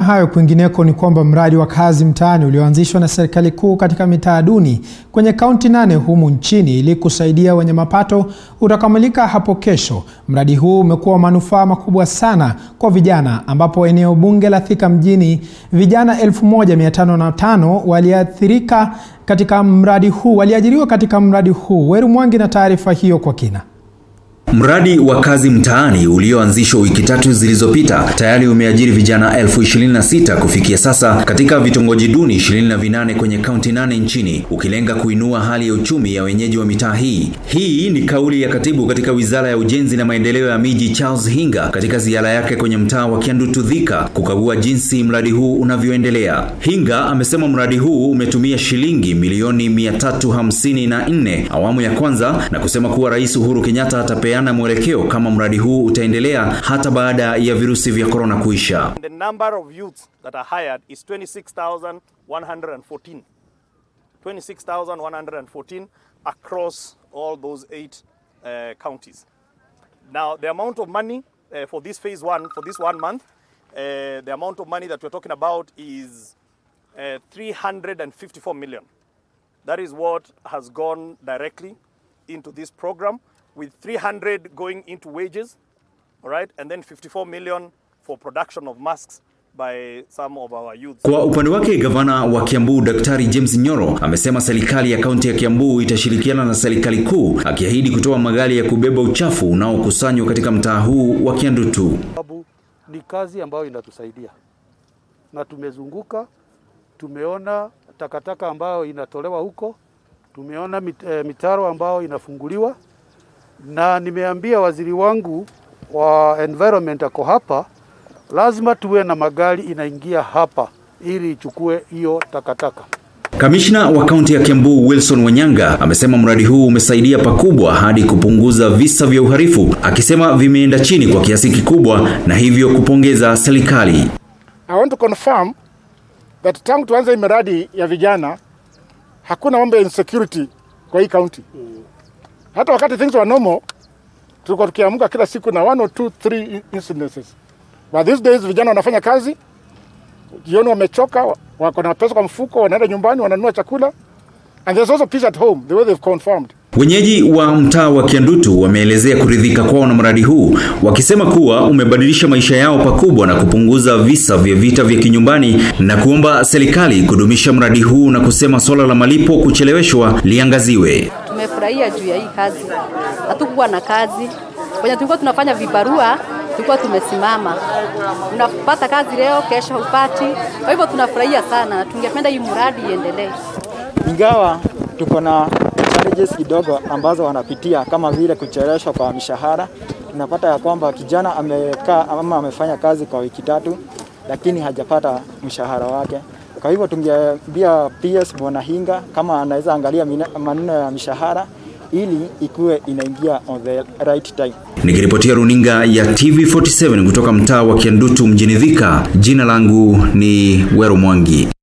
hayo kwingineko ni kwamba mradi wa kazi mtaani ulioanzishwa na serikali kuu katika mitaa duni kwenye kaunti nane humu nchini ili kusaidia wenye mapato utakamilika hapo kesho. Mradi huu umekuwa wa manufaa makubwa sana kwa vijana, ambapo eneo bunge la Thika mjini vijana 1505 waliathirika katika mradi huu, waliajiriwa katika mradi huu. Weru Mwangi na taarifa hiyo kwa kina. Mradi wa kazi mtaani ulioanzishwa wiki tatu zilizopita tayari umeajiri vijana elfu ishirini na sita kufikia sasa katika vitongoji duni ishirini na vinane kwenye kaunti nane nchini ukilenga kuinua hali ya uchumi ya wenyeji wa mitaa hii. Hii ni kauli ya katibu katika Wizara ya Ujenzi na Maendeleo ya Miji Charles Hinga katika ziara yake kwenye mtaa wa Kiandutu Thika kukagua jinsi mradi huu unavyoendelea. Hinga amesema mradi huu umetumia shilingi milioni mia tatu hamsini na nne awamu ya kwanza na kusema kuwa Rais Uhuru Kenyatta atapea na mwelekeo kama mradi huu utaendelea hata baada ya virusi vya korona kuisha. The number of youths that are hired is 26,114. 26,114 across all those eight uh, counties. Now, the amount of money uh, for this phase one, for this one month, uh, the amount of money that we're talking about is uh, 354 million. That is what has gone directly into this program with 300 going into wages, all right, and then 54 million for production of masks by some of our youth. Kwa upande wake gavana wa Kiambu Daktari James Nyoro amesema serikali ya kaunti ya Kiambu itashirikiana na serikali kuu, akiahidi kutoa magari ya kubeba uchafu unaokusanywa katika mtaa huu wa Kiandutu. Sababu ni kazi ambayo inatusaidia na tumezunguka, tumeona takataka ambayo inatolewa huko, tumeona mit, eh, mitaro ambayo inafunguliwa na nimeambia waziri wangu wa environment ako hapa, lazima tuwe na magari inaingia hapa ili ichukue hiyo takataka. Kamishna wa kaunti ya Kiambu Wilson Wanyanga amesema mradi huu umesaidia pakubwa hadi kupunguza visa vya uhalifu, akisema vimeenda chini kwa kiasi kikubwa na hivyo kupongeza serikali. I want to confirm that tangu tuanze hii miradi ya vijana hakuna mambo ya insecurity kwa hii county. Hata wakati things were normal tulikuwa tukiamka kila siku na one or two three incidences, but these days vijana wanafanya kazi jioni, wamechoka, wako na pesa kwa mfuko, wanaenda nyumbani, wananunua chakula and there's also peace at home the way they've confirmed. Wenyeji wa mtaa wa Kiandutu wameelezea kuridhika kwao na mradi huu, wakisema kuwa umebadilisha maisha yao pakubwa na kupunguza visa vya vita vya kinyumbani na kuomba serikali kudumisha mradi huu na kusema swala la malipo kucheleweshwa liangaziwe. Tumefurahia juu ya hii kazi, hatukuwa na kazi kwenye tulikuwa tunafanya vibarua, tulikuwa tumesimama, unapata kazi leo, kesho hupati. Kwa hivyo tunafurahia sana na tungependa hii mradi iendelee, ingawa tuko na challenges kidogo ambazo wanapitia kama vile kucheleweshwa kwa mishahara. Tunapata ya kwamba kijana amekaa ama amefanya kazi kwa wiki tatu, lakini hajapata mshahara wake. Kwa hivyo tungeambia PS Bwana Hinga kama anaweza angalia maneno ya mishahara ili ikuwe inaingia on the right time. Nikiripotia runinga ya TV47 kutoka mtaa wa Kiandutu mjini Thika, jina langu ni Wero Mwangi.